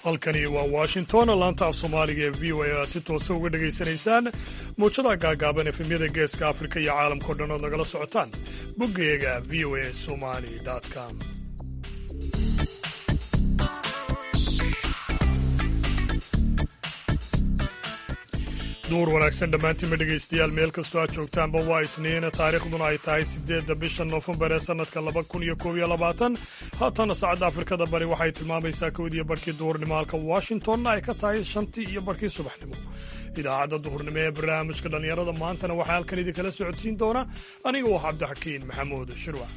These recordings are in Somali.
halkani waa washington laanta af soomaaliga ee v o a aad si toosa uga dhegaysanaysaan muujadaha gaagaaban efemyada geeska afrika iyo caalamkao dhan ood nagala socotaan boggeega v o a somali com duur wanaagsan dhammaantiinma dhegaystayaal meel kastoo aad joogtaanba waa isniin taariikhduna ay tahay siddeedda bisha noofembar ee sannadka laba kun iyo koob iyo labaatan haatana saacadda afrikada bari waxay tilmaamaysaa kowdiyo barhkii duhurnimo halka washingtonna ay ka tahay shantii iyo barhkii subaxnimo idaacadda duhurnimo ee barnaamijka dhallinyarada maantana waxaa halkan idinkala socodsiin doona aniga waa cabdixakiin maxamuud shirwac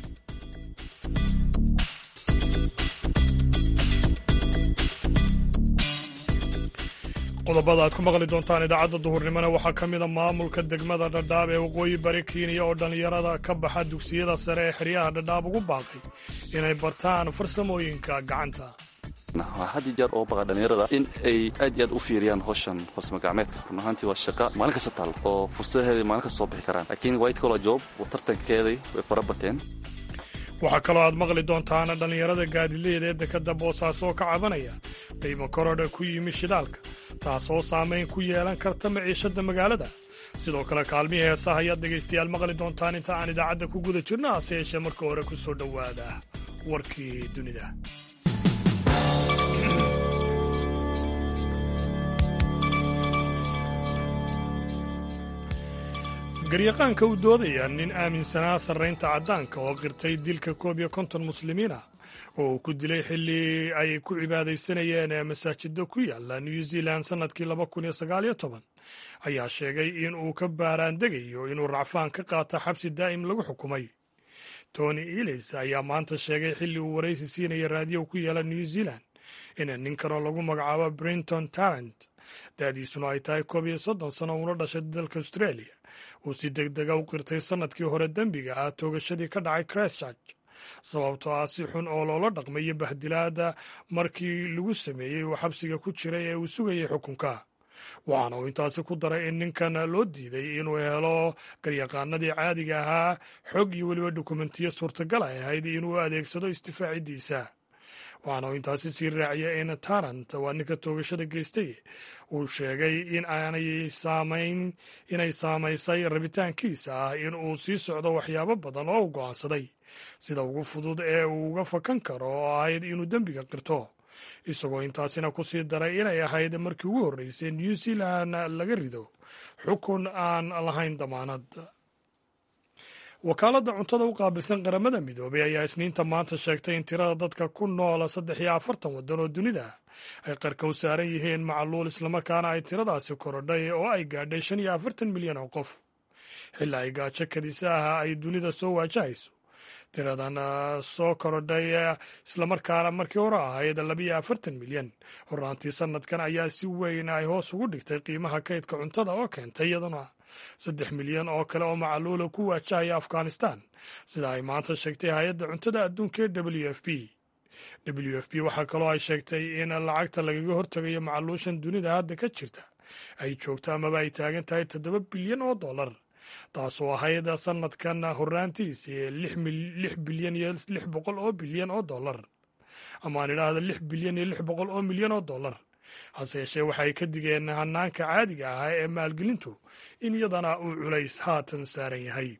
qodobada aad ku maqli doontaan idaacadda duhurnimona waxaa ka mida maamulka degmada dhadhaab ee waqooyi bari kenya oo dhallinyarada ka baxa dugsiyada sare ee xeryaha dhadhaab ugu baaqay inay bartaan farsamooyinka gacanta waa had iyo jeer oo baqa dhallinyarada in ay aad iyo aad u fiiriyaan howshan farsamo gacmeedka run ahaantii waa shaqa maalin kasta taal oo fursadaheeda maalin kasta soo bixi karaan laakiin white collar job tartankeeday way fara bateen waxaa kaloo aad maqli doontaan dhallinyarada gaadileeda ee dekadda boosaaso oo ka cabanaya qiimo korodha ku yimi shidaalka taasoo saamayn ku yeelan karta maciishadda magaalada sidoo kale kaalmihii heesaha ayaad dhegaystayaal maqli doontaan inta aan idaacadda ku guda jirno hase yeeshee marka hore ku soo dhowaada warkii dunida garyaqaanka u doodaya nin aaminsanaa sarraynta caddaanka oo qirtay dilka koob iyo konton muslimiina oo uu ku dilay xilli ay ku cibaadaysanayeen masaajidda ku yaala new zealand sannadkii laba kun iyo sagaal iyo toban ayaa sheegay in uu ka baaraandegayo inuu racfaan ka qaato xabsi daa'im lagu xukumay tony elis ayaa maanta sheegay xilli uu waraysi siinaya raadiyo ku yaala new zealand in ninkanoo lagu magacaabo brinton tarrant da'diisuna ay tahay koob iyo soddon sano uuna dhashay dalka australia uu si deg dega u qirtay sannadkii hore dembiga ah toogashadii ka dhacay christchurch sababtoo ah si xun oo loola dhaqmayo bahdilaada markii lagu sameeyey uu xabsiga ku jiray ee uu sugayay xukunka waxaana uu intaasi ku daray in ninkan loo diiday inuu helo garyaqaanadii caadiga ahaa xog iyo weliba dukumentiyo suurtagal ay ahayd inuu adeegsado istifaaciddiisa waxaana uu intaasi sii raaciya in tarant waa ninka toogashada geystay uu sheegay in aanay saamayn inay saamaysay rabitaankiisa ah in uu sii socdo waxyaabo badan oo u go'aansaday sida ugu fudud ee uu uga fakan karo oo ahayd inuu dembiga qirto isagoo intaasina ku sii daray inay ahayd markii ugu horreysay new zealand laga rido xukun aan lahayn damaanad wakaaladda cuntada u qaabilsan qaramada midoobay ayaa isniinta maanta sheegtay in tirada dadka ku noola saddex iyo afartan waddan oo dunida ay qarka u saaran yihiin macluul islamarkaana ay tiradaasi korodhay oo ay gaadhay shan iyo afartan milyan oo qof xilli ay gaajo kadisa ah ay dunida soo waajahayso tiradan soo korodhay islamarkaana markii hore ahayd labiyo afartan milyan hornaantii sanadkan ayaa si weyn ay hoos ugu dhigtay qiimaha kaydka cuntada oo keentay iyaduna saddex milyan oo kale oo macaluula ku waajahaya afghanistan sida ay maanta sheegtay hay-adda cuntada adduunka ee w f p w f p waxaa kaloo ay sheegtay in lacagta lagaga hortagayo macaluushan dunida hadda ka jirta ay joogto amaba ay taagan tahay toddoba bilyan oo dollar taasoo ahayd sanadkan horraantiisii lix bilyan iyo lix boqol oo bilyan oo dollar amaan idhaahda lix bilyan iyo lix boqol oo milyan oo dollar hase yeeshee waxay ka digeen hanaanka caadiga ahaa ee maalgelintu in iyadana uu culays haatan saaran yahay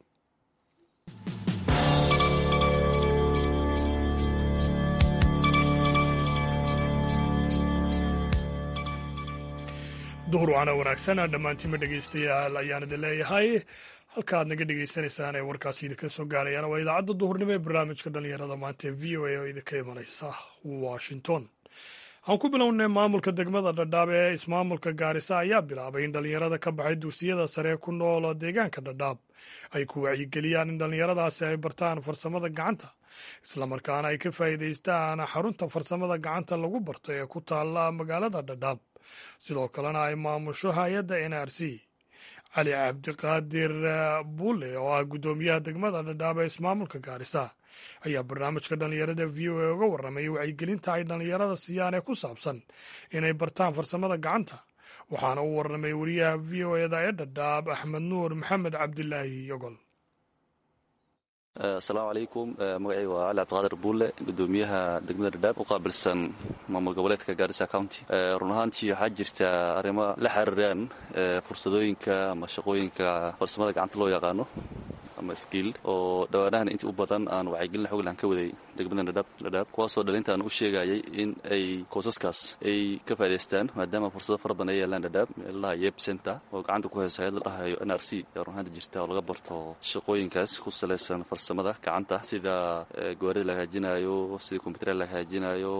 duhur waana wanaagsan dhammaantiinma dhegaystayaal ayaan idin leeyahay halka aad naga dhegaysanaysaan ee warkaasi idinka soo gaarayaan waa idaacadda duhurnimo ee barnaamijka dhallinyarada maanta ee v o a oo idinka imanaysa washington aan ku bilownay maamulka degmada dhadhaab ee ismaamulka gaarisa ayaa bilaabay in dhallinyarada ka baxay dugsiyada sare ku nool deegaanka dhadhaab ay ku wacyigeliyaan in dhallinyaradaasi ay bartaan farsamada gacanta islamarkaana ay ka faa'iidaystaan xarunta farsamada gacanta lagu barto ee ku taalla magaalada dhadhaab sidoo kalena ay maamusho hay-adda n r c cali cabdiqaadir buule oo ah guddoomiyaha degmada dhadhaab ee ismaamulka gaarisa ayaa barnaamijka dhallinyarada v o a uga warramay wacyigelinta ay dhallinyarada siiyaan ee ku saabsan inay bartaan farsamada gacanta waxaana u warramay wariyaha v o eda ee dhadhaab axmed nuur maxamed cabdilaahi yogol asalaamu calaykum magacayga waa cali cabdiqaadir buulle gudoomiyaha degmada dhadhaab u qaabilsan maamul goboleedka gaarisa county run ahaantii waxaa jirta arrimo la xiriiraan fursadooyinka ama shaqooyinka farsamada gacanta loo yaqaano ama skiil oo dhawaanahan intii u badan aan wacyigelin xoglan ka waday degmada dhadhaab dhadhaab kuwaasoo dhalinta aan u sheegayay in ay koosaskaas ay ka faa'idaystaan maadaama fursado fara badan ay yeelaan dhadhaab meelaha yeb center oo gacanta ku hayso hayad la dhahayo n r c ee runahaanta jirta oo laga barto shaqooyinkaas ku salaysan farsamada gacanta sida gawaarida la hagaajinayo sida kombyuutar la hagaajinayo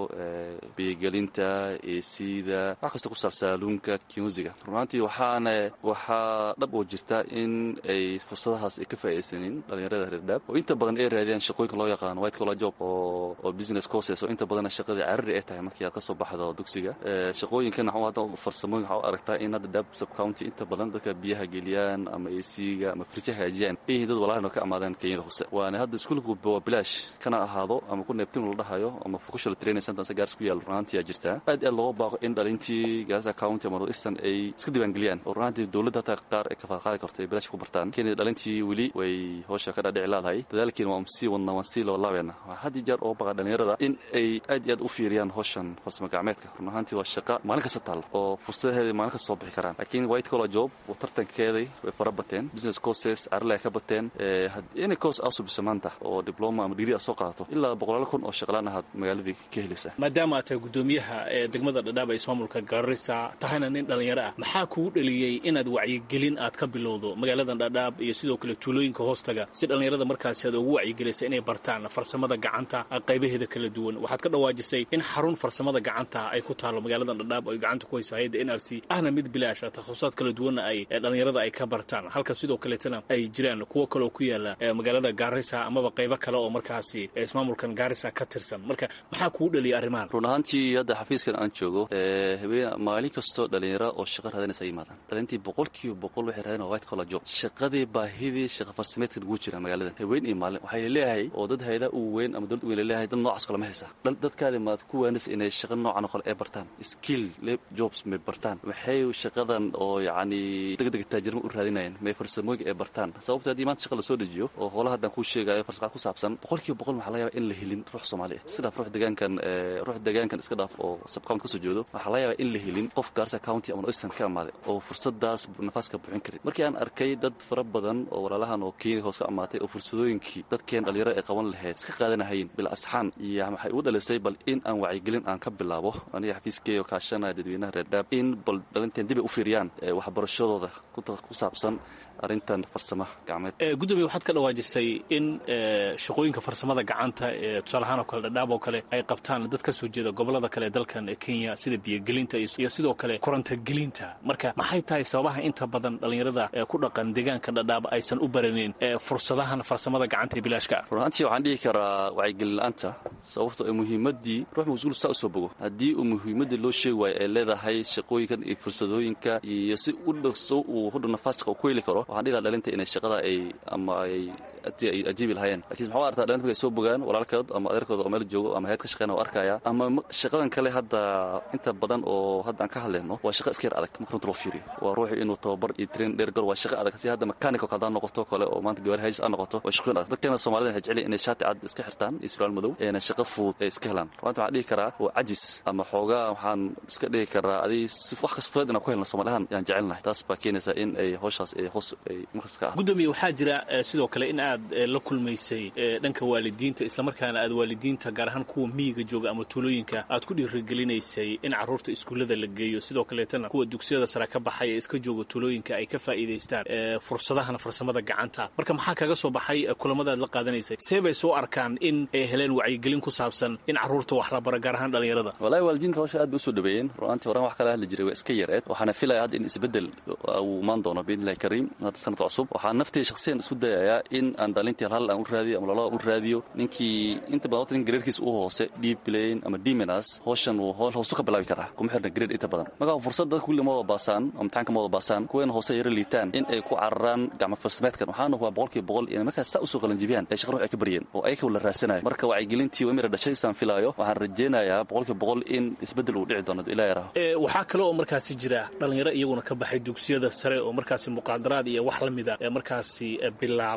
biyogelinta eesida wax kasta ku saar saaluunka kimusiga runahaantii waxaana waxaa dhab oo jirta in ay fursadahaas ay ka faa'iidaysanin dhalinyarada reer dhadhaab oo inta badan ay raadiyaan shaqooyinka loo yaqaano white collar job oo oo business courses oo inta badanna shaqadii carari ay tahay markii aad ka soo baxdo dugsiga shaqooyinkan hadda farsamooyin waxaa u aragtaa in hadda dhab sub county inta badan dadka biyaha geliyaan ama ac-ga ama fridge hagaajiyaan ay yihiin dad walaalin oo ka amaadeen kenyada hoose waana hadda iskuulka waa bilaash kana ahaado ama ku neebtin la dhahayo ama vocational training center gaars ku yaal runaantii jirtaa aad aad looga baaqo in dhalintii gaarisa county ama north eastern ay iska diiwaangeliyaan oo runaantii dowladda hataa qaar ay kafaad qaadi karto ay bilaash ku bartaan kenya dhalintii weli way howsha ka dhadhici laadahay dadaalkiina waan sii wadnaa waan sii labalaabeena waa had iyo jeer oo baqa dhalinyarada in ay aad iyo aad u fiiriyaan howshan farsamo gacmeedka run ahaantii waa shaqa maalin kasta taal oo fursadaheeda maalin kasta soo bixi karaan laakiin white collar job tartankeeday way fara bateen business courses carale ay ka bateen inay course aa subisa maanta oo diploma ama digri aad soo qaadato ilaa boqolaal kun oo shaqalaan ahaad magaaladii ka helaysaa maadaama aad tahay guddoomiyaha ee degmada dhadhaab ee ismaamulka gaarisa tahayna nin dhallinyaro ah maxaa kugu dhaliyey inaad wacyigelin aad ka bilowdo magaaladan dhadhaab iyo sidoo kale tuulooyinka hoostaga si dhallinyarada markaasi aad ugu wacyigelisa inay bartaan farsamada gacanta qaybaheeda kala duwan waxaad ka dhawaajisay in xarun farsamada gacanta ay ku taalo magaaladan dhadhaab oo ay gacanta ku hayso hay-adda n r c ahna mid bilaasha takhususaad kala duwanna ay dhallinyarada ay ka bartaan halka sidoo kaleetana ay jiraan kuwo kaleoo ku yaala magaalada gaarisa amaba qaybo kale oo markaasi ismaamulkan gaarisa ka tirsan marka maxaa kugu dhaliyay arrimahan run ahaantii hadda xafiiskan aan joogo habeen maalin kastoo dhalinyaro oo shaqa raadinaysa ay yimaadaan dhalintii boqolkiiba boqol waxay raadin waa white collar job shaqadii baahidii shaqa farsameedkan ugu jira magaalada haween iyo maalin waxay leeyahay oo dad hayada u weyn ama dowlad weyn leeyahay dad noocaas kale ma haysaa dadkaadi maad ku waanaysa inay shaqa noocan oo kale ay bartaan skill jobs may bartaan maxay shaqadan oo yacni degdega taajirma u raadinayaan may farsamooyinka ay bartaan sababta haddii maanta shaqa lasoo dejiyo oo howlaha haddaan kuu sheegayo farsamad ku saabsan boqolkiiba boqol waxaa laga yaaba in la helin ruux soomaali ah iska dhaaf ruux deegaankan ruux deegaankan iska dhaaf oo subcounty kasoo jeedo waxaa laga yaaba in la helin qof gaarsa county ama eastern ka amaaday oo fursadaas nafaaska buuxin karin markii aan arkay dad fara badan oo walaalahan oo kenya hoos ka amaatay oo fursadooyinkii dadkeen dhalinyaro ay qaban lahayd iska qaadanahayin bil asxaan iyo waxay ugu dhalisay bal in aan wacyigelin aan ka bilaabo aniga xafiiskeyga oo kaashanaya dadweynaha reer dhaab in bal dhalinteen dib ay u fiiriyaan waxbarashadooda ku saabsan arrintan farsama gacmeed gudoomiye waxaad ka dhawaajisay in shaqooyinka farsamada gacanta ee tusaalahaan oo kale dhadhaab oo kale ay qabtaan dad ka soo jeeda gobolada kale ee dalkan kenya sida biyogelinta iyo sidoo kale korontogelinta marka maxay tahay sababaha inta badan dhallinyarada ku dhaqan deegaanka dhadhaab aysan u baranin fursadahan farsamada gacanta ee bilaashka runaantii waxaan dhihi karaa wacyigelin la-aanta sababto ee muhiimaddii ruux mas-uul saa usoo bogo haddii uu muhiimaddii loo sheegi waayo ay leedahay shaqooyinkan iyo fursadooyinka iyo si u dhaqso uu hudhow nafaas shaqa ku heli karo waxaan dhihi laha dhalinta inay shaqada ay ama ay ajiibi lahaayeen lakin maxaa artaa dhalinta markay soo bogaan walaalkood ama adeerkooda oo meel joogo ama heed ka shaqeyna o arkaya ama shaqadan kale hadda inta badan oo hadda aan ka hadlayno waa shaqa iska yar adag marka runta loo fiiriyo waa ruuxi inuu tababar iyo train dheer galo waa shaqa adag si hadda mechanical hadaa noqoto kale oo maanta gawaari hayis aa noqoto waa shaqooyin adag dadkeena soomaalida waxay jecel inay shaati cad iska xirtaan iyo suraal madow eena shaqa fudud ay iska helaan runta waxaan dhihi karaa waa cajis ama xoogaa waxaan iska dhihi karaa adi si wax kas fudeed inaan ku helno soomaalihan yaan jecelnahay taas baa keenaysa in ay howshaas ay hoos ay markas ka ah gudoomiye waxaa jira sidoo kale in aad la kulmaysay dhanka waalidiinta islamarkaana aad waalidiinta gaar ahaan kuwa miyiga jooga ama tuulooyinka aad ku dhiirigelinaysay in carruurta iskuullada la geeyo sidoo kaleetana kuwa dugsiyada sare ka baxay ee iska jooga tuulooyinka ay ka faa'iidaystaan fursadahan farsamada gacanta marka maxaa kaga soo baxay kulamadaad la qaadanaysay see bay soo arkaan in ay heleen wacyigelin ku saabsan in carruurta wax la bara gaar ahaan dhallinyarada walahi waalidiinta hawsha aad bay usoo dhaweeyeen ru'aantii horaan wax kala hadli jiray waa iska yareed waxaana filaya hadda in isbeddel uu imaan doono biidnillahi kariim hadda sanadka cusub waxaan naftii shakhsiyan isku dayayaa in aan dhalintii hal aan u raadiyo ama lolaba u raadiyo ninkii inta badan horta nin gareerkiisa u hoose deep plane ama demenas howshan wuu howl hoosu ka bilaabi karaa kuma xirna gareer inta badan marka fursad dadka kulli ma wada baasaan ama imtixaanka ma wada baasaan kuweena hoose yara liitaan in ay ku cararaan gacmo farsameedkan waxaana waa boqolkiiba boqol inay markaas saa usoo qalanjibiyaan ay shaqa ruux ay ka baryeen oo ayaka la raasanayo marka wacyigelintii waa mira dhashaysaan filaayo waxaan rajaynayaa boqolkiiba boqol in isbeddel uu dhici doono ilaa yaraho waxaa kale oo markaasi jira dhallinyaro iyaguna ka baxay dugsiyada sare oo markaasi muqaadaraad iyo wax la mida ee markaasi bilaabay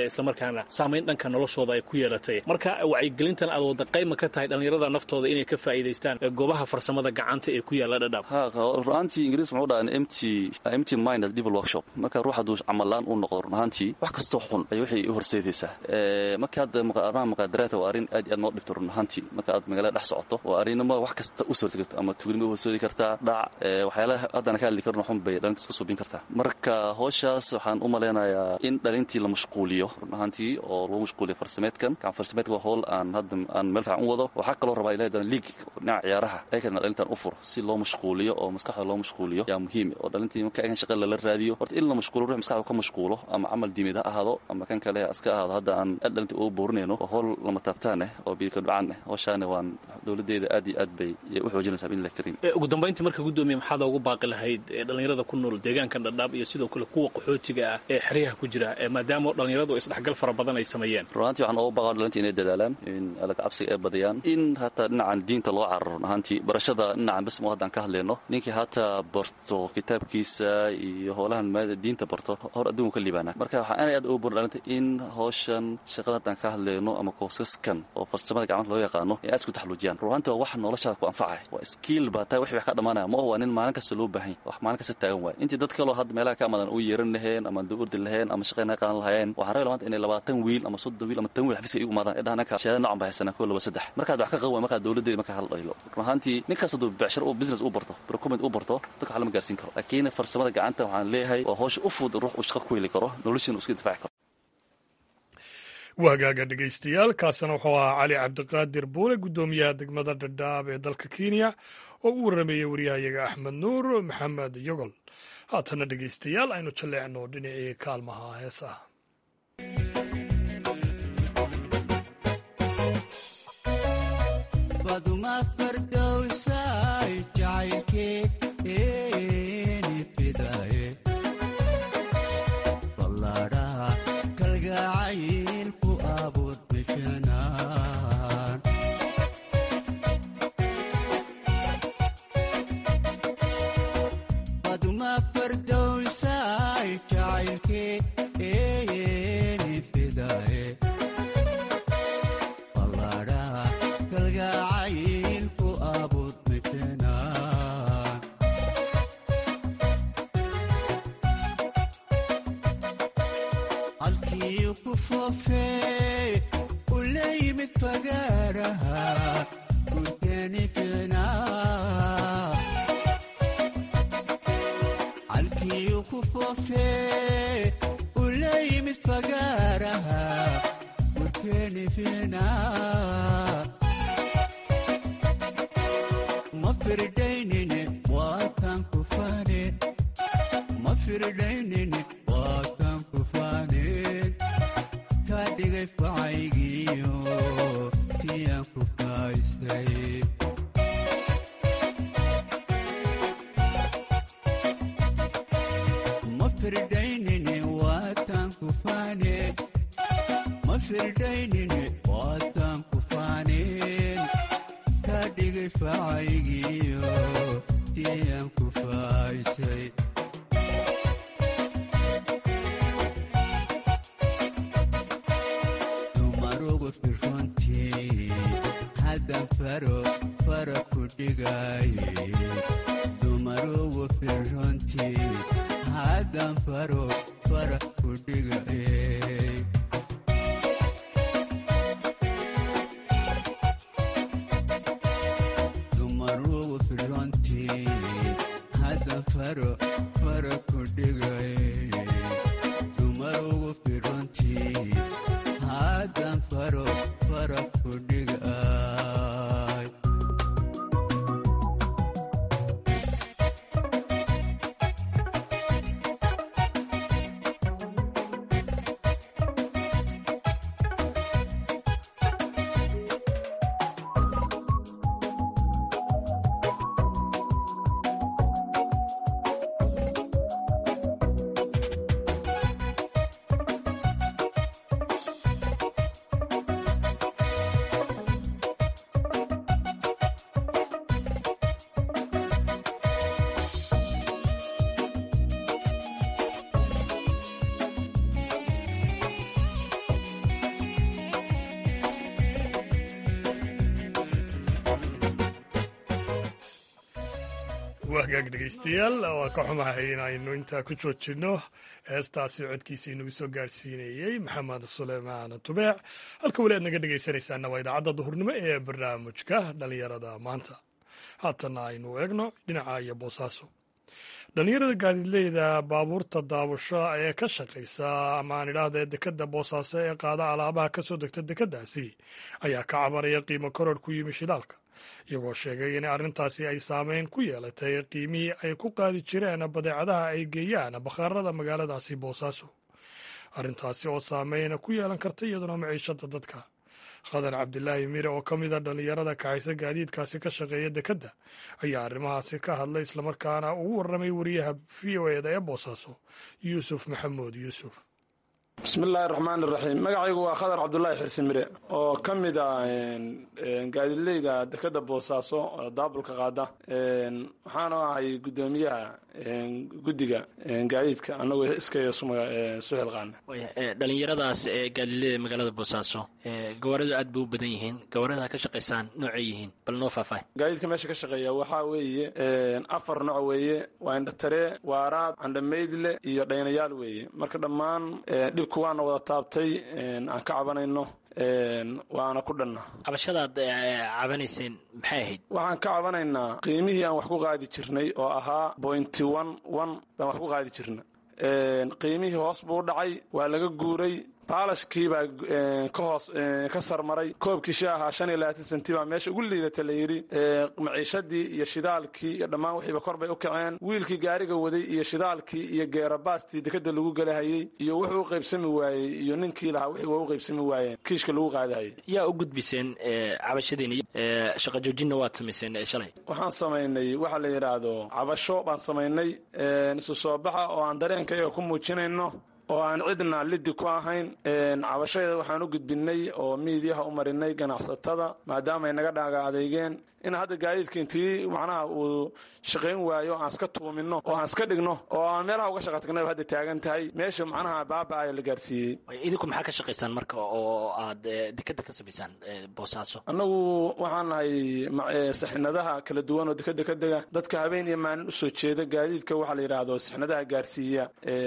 islamarkaana saamayn dhanka noloshooda ay ku yeelatay marka wacyigelintan aad wada qayma ka tahay dhallinyarada naftooda inay ka faa'iidaystaan goobaha farsamada gacanta ee ku yaalla dhadhaab runahaantii ingiriis muxuu dhaha empty empty mind as devil workshop marka ruux hadduu camalaan u noqdo runahaantii wax kastoo xun ay waxay u horseedaysaa marka hadda arrimaha maqaadaraadka waa arrin aad iyo aad noo dhibto runahaantii marka aad magaalada dhex socoto waa arrinimo wax kasta u sorti karto ama tugnimo u horseedi kartaa dhac waxyaalaha haddana ka hadli karno xun bay dhalinta iska suubin kartaa marka howshaas waxaan u malaynayaa in dhalintii la mashquuliyo runahaantii oo lagu mashquuliyo farsameedkan gacan farsameedka waa howl aan hadda aan meel fiican u wado waxaa kaloo rabaa ilahay dana liig dhinaca ciyaaraha ayakana dhalintan u furo si loo mashquuliyo oo maskaxda loo mashquuliyo yaa muhiim oo dhalintii marka aykan shaqa lala raadiyo horta in la mashquulo ruux maskaxda ka mashquulo ama camal diimeed ha ahaado ama kan kale iska ahaado hadda aan aad dhalinta ugu boorinayno waa howl lama taabtaan eh oo biilka dhacaan eh howshaana waan dowladeeda aad iyo aad bay u xoojinaysaa biidnillahi kariim ugu dambayntii marka guddoomiye maxaad ugu baaqi lahayd dhalinyarada ku nool deegaankan dhadhaab iyo sidoo kale kuwa qaxootiga ah ee xeryaha ku jira maadaama dhalinyaradu isdhexgal fara badan ay sameeyeen runaantii waxaan uga baaqaa dhalinta inay dadaalaan in alaga cabsiga ay badiyaan in hataa dhinacan diinta loo cararo runahaantii barashada dhinacan bismo haddaan ka hadlayno ninkii hataa barto kitaabkiisa iyo howlahan diinta barto hor adduunku ka liibaana marka waxaan aad aad uga burin dhalinta in howshan shaqada haddaan ka hadlayno ama koosaskan oo farsamada gacmanta loo yaqaano ay aad isku taxluujiyaan runaantii waa wax noloshaada ku anfacaya waa skiil baa taa wixii wax ka dhammaanaya ma waa nin maalin kasta loo baahan wax maalin kasta taagan waay intii dad kaloo hadda meelaha ka amadan u yeeran laheen ama urdi laheen ama shaqayna qaadan lahayeen waxaan rabay maanta inay labaatan wiil ama soddon wiil ama tan wiil xafiiska igu imaadaan ee dhahan ninka shahaada noocan baa haysanaa koo laba saddex markaad wax ka qaban waay markaad dowladdeeda markaa hal dhaylo run ahaantii nin kasta hadduu becshar uu business u barto procurement u barto dadka wax lama gaarsiin karo laakiin farsamada gacanta waxaan leeyahay waa howsha u fudud ruux uu shaqo ku heli karo noloshiina uu iska difaaci karo waagaaga dhegaystayaal kaasina wuxuu ahaa cali cabdiqaadir buule guddoomiyaha degmada dhadhaab ee dalka kenya oo u warrameeyey waryahayaga axmed nuur maxamed yogol haatana dhegaystayaal aynu jalleecno dhinacii kaalmaha heesaha waagaag dhegaystayaal waa ka xumahay inaynu intaa ku joojinno heestaasi codkiisii nagu soo gaadhsiinayey maxamed suleymaan tubeec halka weli aad naga dhegaysanaysaana waa idaacadda duhurnimo ee barnaamijka dhallinyarada maanta haatanna aynu eegno dhinaca iyo boosaaso dhallinyarada gaadiidleyda baabuurta daabusho ee ka shaqaysa ama aan idhaahda dekadda boosaaso ee qaada alaabaha ka soo degta dekeddaasi ayaa ka cabanaya qiimo koror ku yimi shidaalka iyagoo sheegay in arrintaasi ay saameyn ku yeelatay qiimihii ay ku qaadi jireen badeecadaha ay geeyaan bakhaarada magaaladaasi boosaaso arrintaasi oo saameyn ku yeelan karta iyaduna maciishada dadka khadan cabdilaahi mire oo ka mida dhallinyarada kaxaysa gaadiidkaasi ka shaqeeya dekedda ayaa arrimahaasi ka hadlay islamarkaana ugu warramay wariyaha v o eda ee boosaaso yuusuf maxamuud yuusuf bismillaahi raxmaan iraxiim magacaygu waa khadar cabdulaahi xirsimire oo ka mid a gaadileyda dekeda boosaaso oo daabulka qaada waxaana ahay guddoomiyaha guddiga gaadiidka anagoo iskaya suxilqaana dhalinyaradaas ee gaadileyda magaalada boosaaso gawaaradu aad bay u badan yihiin gawaarada ka shaqaysaan noocay yihiin bal noo faahfaahy gaadiidka meesha ka shaqeeya waxaa weeye afar nooc weeye waa indhataree waaraad candhamaydle iyo dhaynayaal weeye marka dhammaan dhibku waana wada taabtay aan ka cabanayno waana ku dhanna cabashadaad cabanayseen maxay ahayd waxaan ka cabanaynaa qiimihii aan wax ku qaadi jirnay oo ahaa bointy one one baan wax ku qaadi jirna qiimihii hoos buu dhacay waa laga guuray baalashkii baa ka hoos ka sarmaray koobkii shi ahaa shan iyo labaatan senti baa meesha ugu liidata la yidhi maciishadii iyo shidaalkii iyo dhammaan wixiiba kor bay u kaceen wiilkii gaariga waday iyo shidaalkii iyo geerabaastii dekeda lagu galahayey iyo wuxuu u qaybsami waayey iyo ninkii lahaa wixii waa u qaybsami waayeen kiishka lagu qaadahayay yaa u gudbiseen cabashadiin shaqa joojinna waad samayseen shalay waxaan samaynay waxa la yidhaahdo cabasho baan samaynay isu soo baxa oo aan dareenkayaga ku muujinayno oo aan cidna lidi ku ahayn cabashadeeda waxaan u gudbinay oo miidiyaha u marinay ganacsatada maadaama ay naga dhaaga adeygeen in hadda gaadiidka intii macnaha uu shaqayn waayo aan iska tuumino oo aan iska dhigno oo aan meelaha uga shaqa tagnay hadda taagan tahay meesha macnaha baaba-aya la gaarsiiyey idinku maxaa ka shaqaysaan marka oo aad dekeda ka samaysaan boosaaso annagu waxaan nahay saxinadaha kala duwan oo dekeda ka dega dadka habeen iyo maalin usoo jeeda gaadiidka waxaa la yidhaahdo saxinadaha gaarsiiya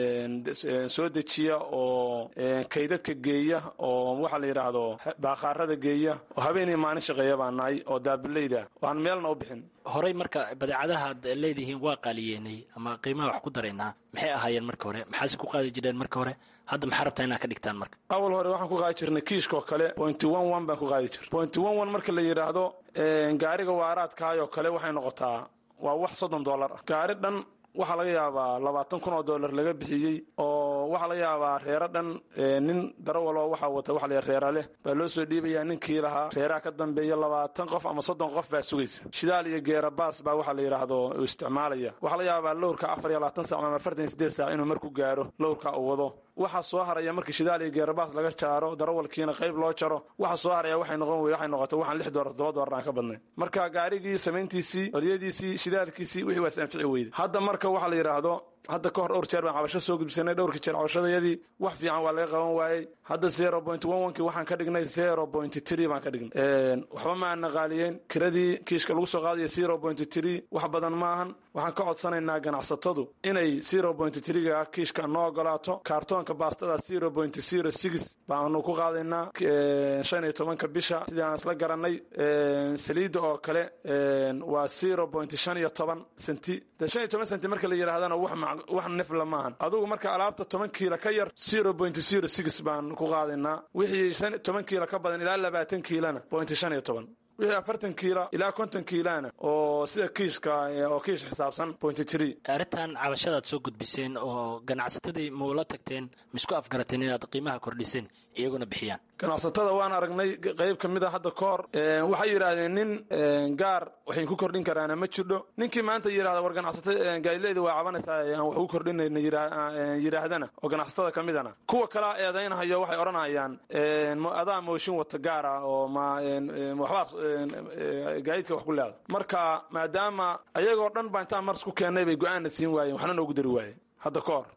soo dejiya oo kaydadka geeya oo waxaa la yidhaahdo baakhaarada geeya oo habeen iyo maalin shaqeeya baan nahay oo daabileyda waan meelna u bixin horey marka badeecadahaad leedihiin waa qaaliyeenay ama qiimaha wax ku daraynaa maxay ahaayeen marka hore maxaase ku qaadi jireen marka hore hadda maxaa rabtaa inaad ka dhigtaan marka awal hore waxaan ku qaadi jirnay kiishkaoo kale pointy one one baan ku qaadi jirnay pointy one one marka la yidhaahdo gaariga waaraadkaayoo kale waxay noqotaa waa wax soddon dollar ah gaari dhan waxaa laga yaabaa labaatan kun oo dollar laga bixiyey oo waxaa laga yaabaa reero dhan nin darawaloo waxaa wata waxa la reera leh baa loo soo dhiibayaa ninkii lahaa reeraha ka dambeeya labaatan qof ama soddon qof baa sugaysa shidaal iyo geerabaas baa waxaa la yidhaahdo uu isticmaalaya waxaa laga yaabaa lowrka afar iyo labaatan sac ama afartan iyo sideed saac inuu marku gaaro lowrka uu wado waxaa soo haraya markii shidaal iyo geerabaas laga jaaro darawalkiina qayb loo jaro waxa soo haraya waxay noqon wey waxay noqotay waxaan lix doolar toddoba doolar aan ka badnay marka gaarigii samayntiisii oryadiisii shidaalkiisii wixii waa is anfici weyday hadda marka waxaa la yidhaahdo hadda ka hor dhowr jeer baan cabasho soo gudbisanay dhowrkii jeer cabashadayadii wax fiican waa laga qaban waayey hadda zero point one one kii waxaan ka dhignay zero point three baan ka dhignay waxba ma aana qaaliyeen kiradii kiishka lagu soo qaadaya zero point three wax badan maahan waxaan ka codsanaynaa ganacsatadu inay zero point three-ga kiishka noo ogolaato kaartoonka baastada zero point zero six baanu ku qaadaynaa shan iyo tobanka bisha sidii aan isla garanay saliidda oo kale waa zero point shan iyo toban senti de shan iyo toban senti marka la yidhahdana wax wax nifla maahan adugu marka alaabta toban kiila ka yar zero point zero six baan ku qaadaynaa wixii shan toban kiila ka badan ilaa labaatan kiilana point shan iyo toban wixii afartan kiila ilaa konton kiilana oo sida kiiska oo kiish xisaabsan point tree arrintan cabashadaad soo gudbiseen oo ganacsatadii maula tagteen maisku afgarateen inaad qiimaha kordhiseen iyaguna bixiyaan ganacsatada waan aragnay qayb ka mid a hadda ka hor waxay yidhaahdeen nin gaar waxay ku kordhin karaana ma jirdho ninkii maanta yidhahda war ganacsata gaadileyda waa cabanaysaa aan wax ku kordhinayna yidhaahdana oo ganacsatada ka midana kuwa kalaa eedaynahayo waxay odhanayaan adaa mooshin wata gaar ah oo ma waxbaa gaadiidka wax ku leeda marka maadaama ayagoo dhan baa intaan mars ku keennay bay go-aanna siin waayeen waxna noogu dari waayeen hadda ka hor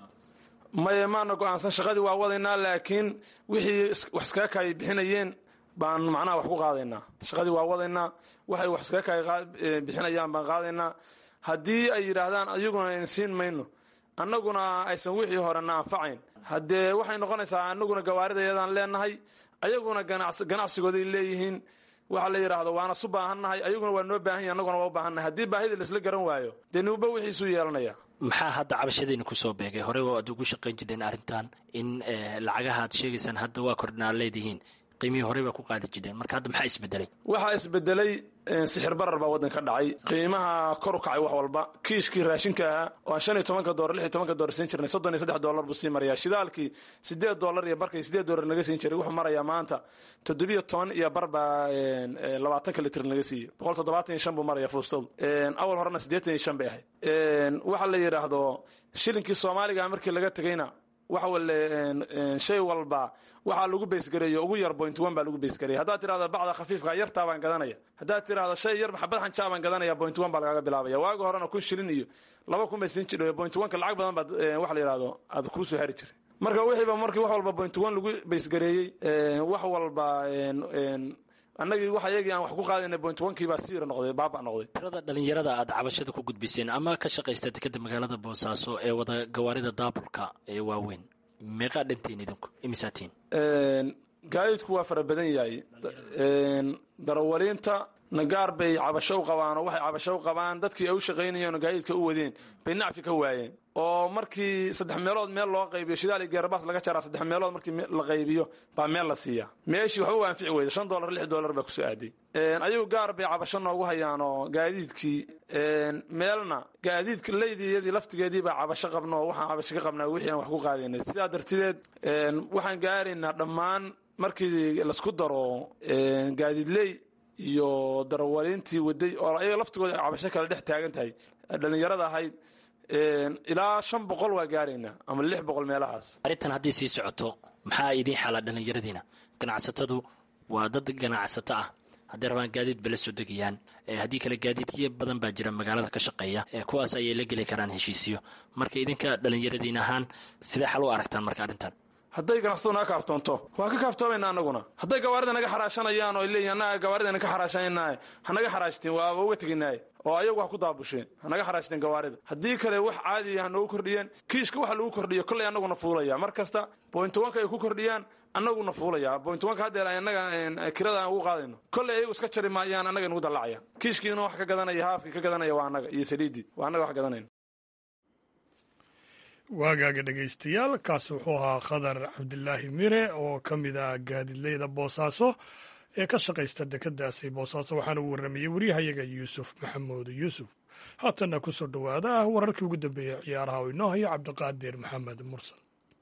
maye maana go-aansan shaqadii waa wadaynaa laakiin wixii wax iskaga kaay bixinayeen baan macnaha wax ku qaadaynaa shaqadii waa wadaynaa waxay wax iskaga kaa bixinayaan baan qaadaynaa haddii ay yidhaahdaan ayaguna ayna siin mayno annaguna aysan wixii horena anfacayn haddee waxay noqonaysaa annaguna gawaaridayadaan leenahay ayaguna ganacsigooday leeyihiin waxa la yidhaahdo waana su baahannahay ayaguna waa noo baahan yahi annaguna waa u baahannahay haddii baahida laisla garan waayo dee nuuba wixiisuu yeelanaya maxaa hadda cabashadiina kusoo beegay horey waa ad ugu shaqayn jireen arrintan in lacagaha ad sheegaysaan hadda waa kordhinaa leedihiin qiimihii horey baa ku qaadi jireen marka hadda maxaa isbedelay waxaa isbedelay sixir barar baa waddan ka dhacay qiimaha kor u kacay wax walba kiishkii raashinka ahaa oo aan shan iyo tobanka dolar lix iyo tobanka dolar siin jirnay soddon iyo saddex dollar buu sii marayaa shidaalkii siddeed dollar iyo barkii siddeed dollar naga siin jiray wuxuu marayaa maanta toddobiyo toban iyo bar baa labaatanka litr naga siiyey boqol toddobaatan iyo shan buu maraya fuustadu awal horena siddeetan iyo shan bay ahayd waxa la yidhaahdo shilinkii soomaaliga markii laga tegayna waxa wale shay walba waxaa lagu baysgareeyo ugu yar point one baa lagu baysgareeya haddaad tirahdo bacda khafiifka yartaa baan gadanaya haddaad tirahdo shay yar xabad xanjaa baan gadanaya point one baa lagaaga bilaabaya waagi horena kun shilin iyo laba kun bay siin jidho point one ka lacag badan baad waxa la yidhahdo aad kuu soo hari jiray marka wixiiba markii wax walba point one lagu baysgareeyey wax walba annagii wax ayagii aan wax ku qaadayna point onkii baa siira noqday baaba noqday tirada dhalinyarada aad cabashada ku gudbiseen ama ka shaqaysta dekeda magaalada boosaaso ee wada gawaarida daabulka ee waaweyn meeqaa dhantiin idinku imisaatiin gaadiidku waa fara badan yahay darawaliinta nagaar bay cabasho u qabaan oo waxay cabasho u qabaan dadkii ay u shaqaynayeen oo gaadiidka u wadeen bay nacfi ka waayeen oo markii saddex meelood meel loo qaybiyo shidaal iyo geerabaas laga jaraa saddex meelood markii la qaybiyo baa meel la siiyaa meeshii waxba u anfici weyda shan dollar lix dollar baa kusoo aaday ayagu gaar bay cabasho noogu hayaan oo gaadiidkii meelna gaadiidka leydiyadii laftigeedii baa cabasho qabno oo waxaan cabasho ka qabnaa wixii aan wax ku qaadaynay sidaa dartideed waxaan gaaraynaa dhammaan markii laisku daro gaadiidley iyo darawaliintii waday oo ayaga laftigooda ay cabasho kale dhex taagan tahay dhallinyarada ahayd ilaa shan boqol waa gaaraynaa ama lix boqol meelahaas arrintan haddii sii socoto maxaa idiin xalaa dhallinyaradiina ganacsatadu waa dad ganacsato ah hadday rabaan gaadiid bala soo degayaan haddii kale gaadiidyo badan baa jira magaalada ka shaqeeya kuwaas ayay la geli karaan heshiisiyo marka idinka dhallinyaradiin ahaan sidee xal u aragtaan marka arrintan hadday ganacsatadu naga kaaftoonto waa ka kaaftoomayna anaguna hadday gawaarida naga xaraashanayaan oo leeyihin annaga gawaarida ka xaraashanaynaay ha naga xaraashteen waaba uga teginaaye oo ayagu ha ku daabusheen ha naga xaraashteen gawaarida haddii kale wax caadiya ha noogu kordhiyeen kiishka waxa lagu kordhiyo kolley annaguna fuulaya mar kasta point onka ay ku kordhiyaan annaguna fuulaya point onka haddee annaga kirada aan ugu qaadayno kolley ayagu iska jari maayaan annaga inugu dallacaya kiishkiina wax ka gadanaya haafkii ka gadanaya waa annaga iyo saliidii waa annaga wax gadanayna waagaaga dhegaystayaal kaasi wuxuu ahaa khadar cabdilaahi mire oo ka mid ah gaadidleyda boosaaso ee ka shaqaysta dekedaasi boosaaso waxaana uu warramayey waryahayaga yuusuf maxamuud yuusuf haatanna ku soo dhowaada wararkii ugu dambeeyey ciyaaraha oo inoo haya cabdiqaadir maxamed mursal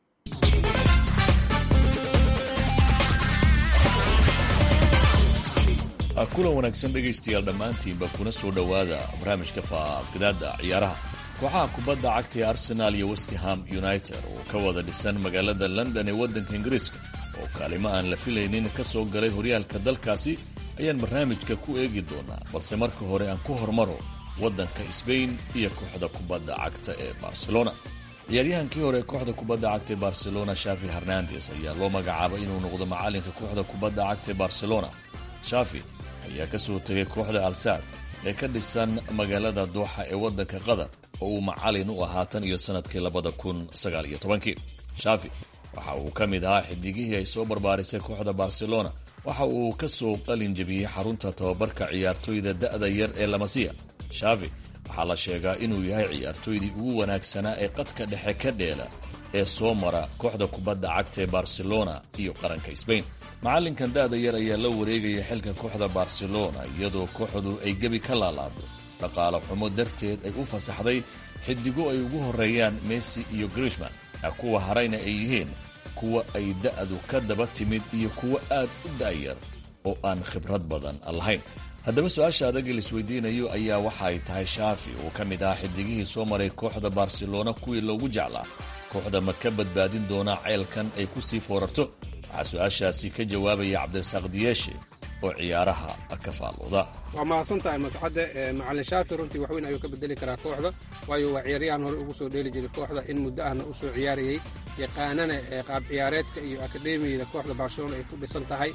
kulan wanaagsan dhegaystayaal dhammaantiinba kuna soo dhowaada barnaamijka faafgadaada ciyaaraha kooxaha kubadda cagta ee arsenaal iyo westham united oo ka wada dhisan magaalada london ee waddanka ingiriiska oo kaalimo aan la filaynin ka soo galay horyaalka dalkaasi ayaan barnaamijka ku eegi doonaa balse marka hore aan ku hormaro waddanka sbain iyo kooxda kubadda cagta ee barcelona ciyaaryahankii hore kooxda kubadda cagta ee barcelona shafi hernandes ayaa loo magacaabay inuu noqdo macalinka kooxda kubadda cagta ee barcelona shafi ayaa ka soo tegay kooxda alsaad ee ka dhisan magaalada dooxa ee waddanka qatar oo uu macalin u ahaa tan iyo sannadkii labada kun sagaal iyo tobankii shafi waxa uu ka mid ahaa xidigihii ay soo barbaarisay kooxda barcelona waxa uu ka soo qalin jebiyey xarunta tababarka ciyaartooyda da'da yar ee lamasiya shafi waxaa la sheegaa inuu yahay ciyaartooydii ugu wanaagsanaa ee qadka dhexe ka dheela ee soo mara kooxda kubadda cagta ee barcelona iyo qaranka sbain macalinkan da'da yar ayaa la wareegaya xilka kooxda barcelona iyadoo kooxdu ay gebi ka laalaado dhaqaale xumo darteed ay u fasaxday xidigo ay ugu horeeyaan messi iyo grishman kuwa harayna ay yihiin kuwa ay da'du ka daba timid iyo kuwa aad u da'yar oo aan khibrad badan lahayn haddaba su-aasha adaga laisweydiinayo ayaa waxa ay tahay shaafi uu ka mid ahaa xidigihii soo maray kooxda barcelona kuwii loogu jeclaa kooxda ma ka badbaadin doonaa ceelkan ay ku sii foorarto waxaa su-aashaasi ka jawaabaya cabdirasaaq diyeeshe oo ciyaaraha ka faalooda waa mahadsan tahay mascadde macalin shaafi runtii waxweyn ayuu ka bedeli karaa kooxda waayo waa ciyaaryahan hore ugu soo dheeli jiray kooxda in muddo ahna u soo ciyaarayey yaqaanana qaab ciyaareedka iyo akademiyada kooxda barcelona ay ku dhisan tahay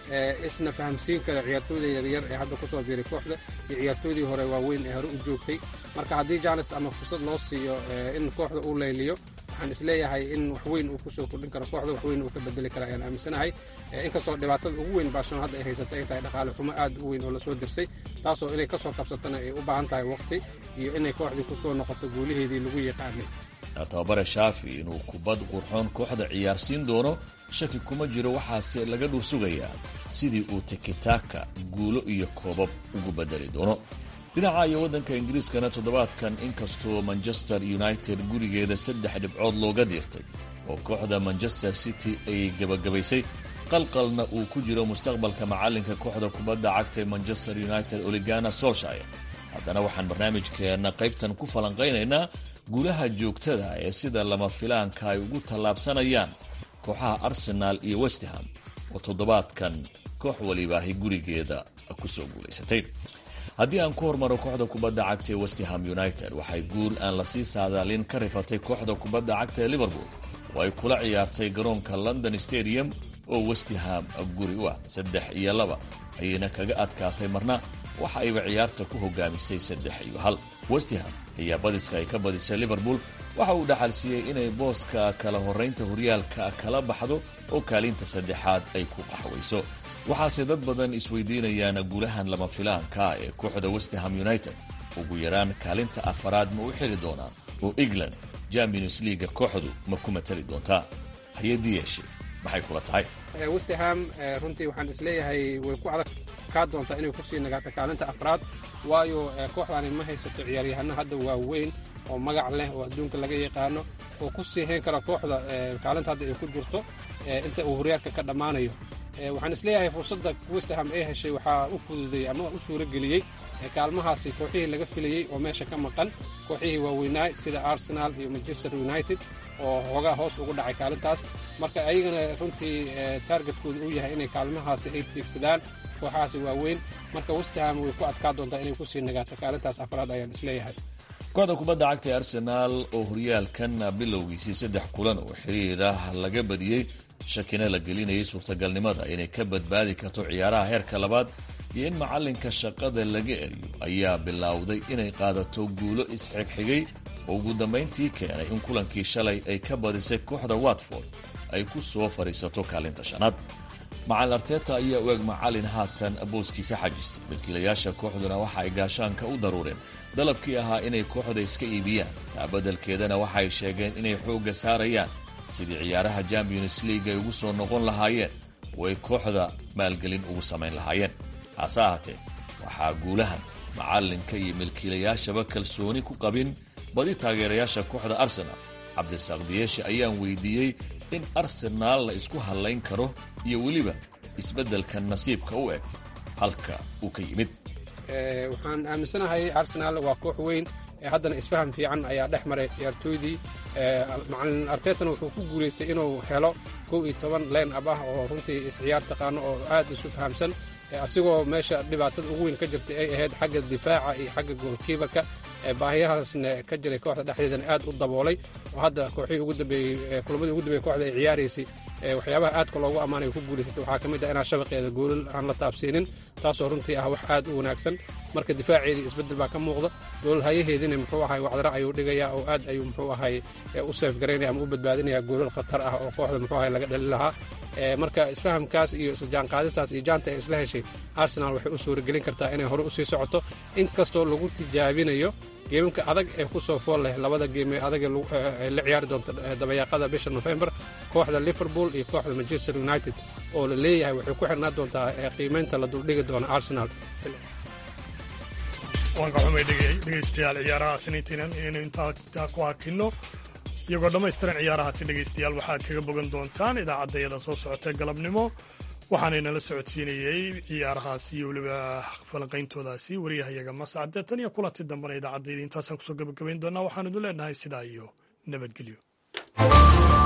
isna fahamsiin kara ciyaartooyda yaryar ee hadda kusoo biiray kooxda iyo ciyaartooydii hore waaweyn ee hore u joogtay marka haddii janes ama fursad loo siiyo in kooxda uu layliyo waxaan isleeyahay in waxweyn uu kusoo kordhin karo kooxda waxweyn uu ka bedeli kara ayaan aaminsanahay inkastoo dhibaatada ugu weyn barcelona hadda ay haysata ay tahay dhaqaale xumo aad u weyn oo lasoo dirsay taasoo inay kasoo kabsatana ay u baahan tahay waqti iyo inay kooxdii kusoo noqoto guulaheedii lagu yaqaanay tababare shaafi inuu kubad qurxoon kooxda ciyaarsiin doono shaki kuma jiro waxaase laga dhur sugayaa sidii uu tikitaka guulo iyo koobab ugu bedeli doono dhinaca iyo waddanka ingiriiskana toddobaadkan inkastoo manchester united gurigeeda saddex dhibcood looga diirtay oo kooxda manchester city ay gebagabaysay qalqalna uu ku jiro mustaqbalka macallinka kooxda kubadda cagta ee manchester united oligana solshire haddana waxaan barnaamijkeenna qaybtan ku falanqaynaynaa guulaha joogtada ee sida lama filaanka ay ugu tallaabsanayaan kooxaha arsenaal iyo westham oo toddobaadkan koox walibaahi gurigeeda ku soo guulaysatay haddii aan ku hormaro kooxda kubadda cagta ee westham united waxay guul aan lasii saadaalin ka rifatay kooxda kubadda cagta ee liverpool oo ay kula ciyaartay garoonka london stadium oo westham guri u ah saddex iyo laba ayayna kaga adkaatay marna waxa ayba ciyaarta ku hogaamisay saddex iyo hal westham ayaa badiska ay ka badisay liverpool waxa uu dhaxalsiiyey inay booska kala horraynta horyaalka kala baxdo oo kaalinta saddexaad ay ku qaxwayso waxaase dad badan isweydiinayaan guulahan lama filaanka ee kooxda westham united ugu yaraan kaalinta afaraad ma u xili doonaan oo england champions leaga kooxdu ma ku matali doontaa hay-adii yeeshe maxay kula tahay westham runtii waxaan isleeyahay way ku adag kaa doontaa inay kusii nagaato kaalinta afraad waayo kooxdani ma haysato ciyaaryahano hadda waaweyn oo magac leh oo adduunka laga yaqaano oo ku sii hayn kara kooxda kaalinta hadda ay ku jirto inta uu horyaalka ka dhammaanayo waxaan isleeyahay fursadda westham ay heshay waxaa u fududeeyey ama u suurageliyey kaalmahaasi kooxihii laga filayey oo meesha ka maqan kooxihii waaweynaa sida arsenal iyo manchester united oo xoogaa hoos ugu dhacay kaalintaas marka ayagana runtii taargetkooda uu yahay inay kaalmahaasi ay tiigsadaan kooxahaasi waaweyn marka westham way ku adkaa doontaa inay kusii nagaato kaalintaas afraad ayaan isleeyahay kooxda kubadda cagta ee arsenaal oo horyaalkan bilowgiisii saddex kulan oo xiriir ah laga badiyey shakina la gelinayay suurtagalnimada inay ka badbaadi karto ciyaaraha heerka labaad iyo in macallinka shaqada laga eriyo ayaa bilowday inay qaadato guulo isxigxigay oo ugu dambayntii keenay in kulankii shalay ay ka badisay kooxda watford ay ku soo fadhiisato kaalinta shanaad macalin arteta ayaa u eg macallin haatan booskiisa xajistay wakiilayaasha kooxduna waxa ay gaashaanka u daruureen dalabkii ahaa inay kooxda iska iibiyaan taa beddelkeedana waxay sheegeen inay xoogga saarayaan sidii ciyaaraha champions league ay ugu soo noqon lahaayeen oo ay kooxda maalgelin ugu samayn lahaayeen hase ahaatee waxaa guulahan macallinka iyo milkiilayaashaba kalsooni ku qabin badi taageerayaasha kooxda arsenaal cabdirasaaq diyeeshe ayaan weydiiyey in arsenaal la isku hallayn karo iyo weliba isbeddelka nasiibka u eg halka uu ka yimid waxaan aaminsanahay arsenaal waa koox weyn haddana isfaham fiican ayaa dhex maray ciyaartooydii macalin artetana wuxuu ku guulaystay inuu helo kow iyo toban leen ab ah oo runtii isciyaar taqaano oo aad isu fahamsan asigoo meesha dhibaatada ugu weyn ka jirtay ay ahayd xagga difaaca iyo xagga goolkiibarka baahiyahaasna ka jiray kooxda dhexdeedana aad u daboolay oo hadda kooxihii ugu dambeeyey kulamadii ugu dambeeyey kooxda ay ciyaaraysay waxyaabaha aadka loogu ammaanay ku guulaysatay waxaa ka mid ah inaan shabaqeeda goolal aan la taabsiinin taasoo runtii ah wax aad u wanaagsan marka difaaceedii isbeddel baa ka muuqda goolal hayaheediina muxuu ahay wacdara ayuu dhigayaa oo aad ayuu muxuu ahay u seefgaraynaya ama u badbaadinaya goolal khatar ah oo kooxda muxuu ahay laga dhali lahaa marka isfahamkaas iyo isjaanqaadistaas iyo jaanta ay isla heshay arsenal waxay u suuragelin kartaa inay hore usii socoto inkastoo lagu tijaabinayo geemamka adag ee ku soo fool leh labada geem ee adag ee la ciyaari doonta dabayaaqada bisha nofembar kooxda liverpool iyo kooxda manchester united oo la leeyahay waxay ku xirnaa doontaa qiimaynta la duldhigi doona arsenal waan ka xumay dhegaystayaal ciyaaraha siniintiinan inaynu intaa ku hakinno iyagoo dhammaystiran ciyaarahaasi dhegaystayaal waxaad kaga bogan doontaan idaacaddayada soo socotee galabnimo waxaanaynala socodsiinayey ciyaarahaasi iyo weliba falanqayntoodaasi waryahayaga mascade tan iyo kulanti dambena idaacaddayda intaasaan kusoo gabagabayn doonaa waxaan idin leenahay sidaa iyo nabadgelyo